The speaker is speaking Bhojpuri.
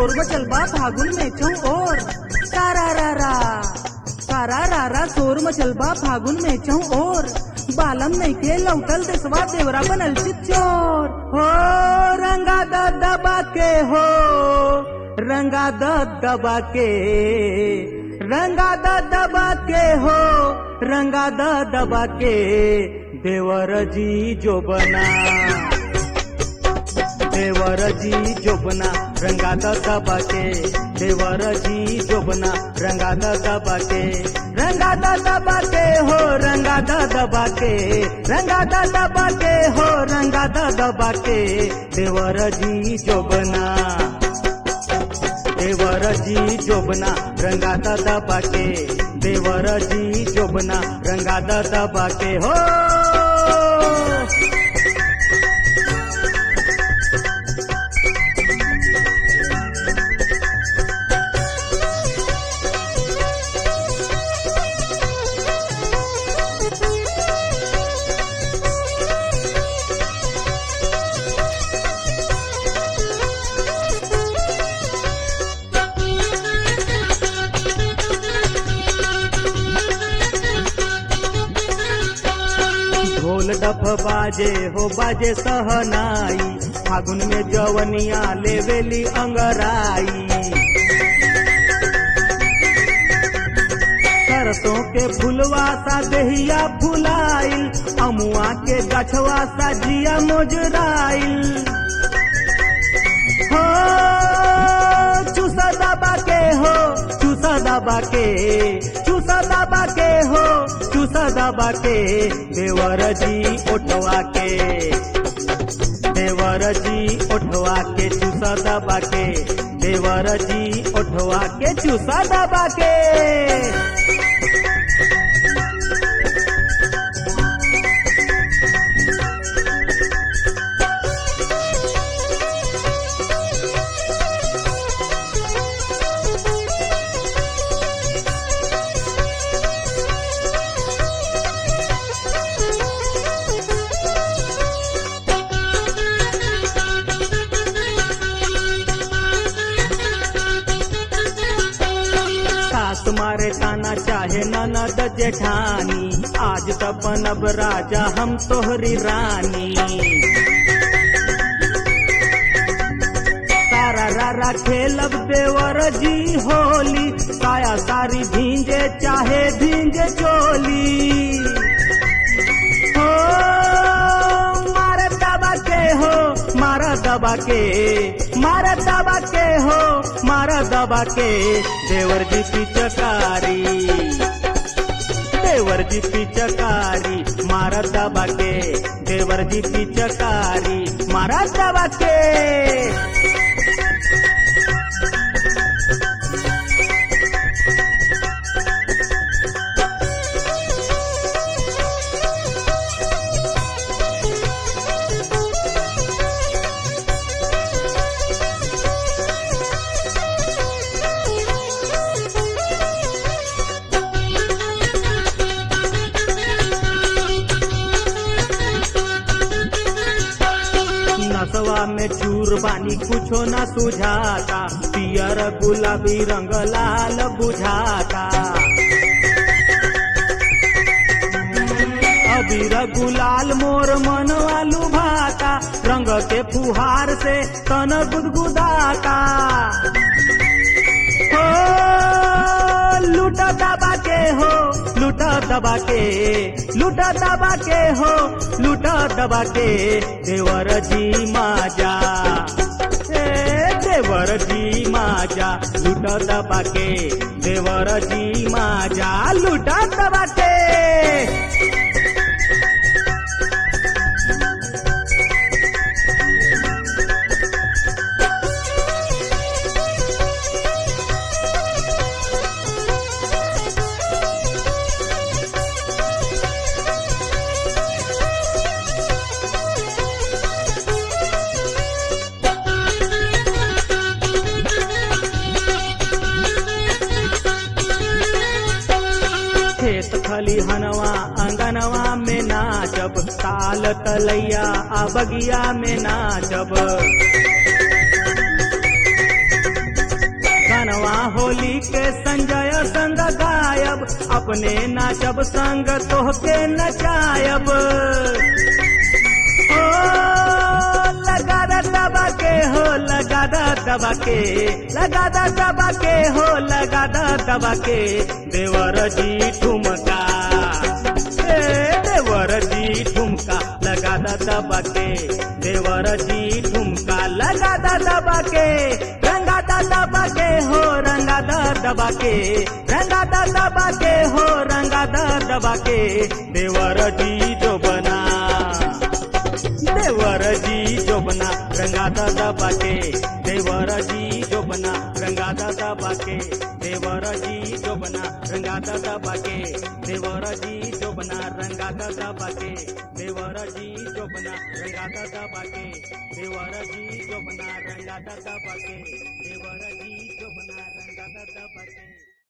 शोर मचल बा फागुन में चौ और सारा रा रा सारा रा रा शोर मचल बा फागुन में चौ और बालम नहीं के लौटल देसवा देवरा बनल चिच्चोर हो रंगा द दबा के हो रंगा द दबा के रंगा द दबा के हो रंगा द दबा के देवर जी जो बना देवर जी जोबना रंगा द दबा के देवर जी जोबना रंगा द दबा के रंगा द दबा के हो रंगा द दबा के रंगा द दबा के हो रंगा द दबा के देवर जी जोबना देवर जी जोबना रंगा द दबा के देवर जी जोबना रंगा द दबा के हो ढोल डफ बाजे हो बाजे सहनाई फागुन में जवनिया लेवेली अंगराई सरसों के फुलवा सा देहिया फुलाइल अमुआ के गछवा सा जिया मोजराइल हो चूसा दबा के हो चूसा दबा के चूसा दबा के हो चूसा दबा के देवर जी ओठवा के देवर जी ओठवा के चूसा दबा के देवर जी ओठवा के चूसा दबा के सास मारे ताना चाहे ननद जेठानी आज त बनब राजा हम तोहरी रानी सारा रारा खेलब देवर जी होली साया सारी भींजे चाहे भींजे चोली हो मार दबा के हो मार दबा के मार दबा के हो मार दबा के देवर जी पिचकारी देवर जी पिचकारी मार दबा के देवर जी पिचकारी मार दबा के नसवा में चूर बानी कुछो न सुझाता पियर गुलाबी रंग लाल बुझाता अबीर गुलाल मोर मन वालू भाता रंग के फुहार से तन गुदगुदाता हो लूटा दबा के हो लूटा दबा के लूटा दबा के हो लूटा दबा के देवर जी माजा ए देवर जी माजा लूटा दबा के देवर जी माजा लूटा दबा के खेत खलिहनवा अंगनवा में नाचब ताल तलैया आ बगिया में नाचब होली के संजय संग गायब अपने नाचब संग तोहके नचायब ओ लगा दा दबा के हो लगा दा दबा के लगा दा दबा के हो लगा दा दबा के देवर जी ठुमका ए देवर जी ठुमका लगा दा दबा के देवर जी ठुमका लगा दा दबा के रंगा दा दबा के हो रंगा दा दबा के रंगा दा दबा के हो रंगा दा दबा के देवर जी जो बना देवर जी जोबना रंगा दादा बाके देवर जी जोबना रंगा दादा बाके देवर जी जोबना रंगा दादा बाके देवर जी जोबना रंगा दादा बाके देवर जी जोबना रंगा दादा बाके देवर जी जोबना रंगा दादा बाके देवर जी जोबना रंगा दादा बाके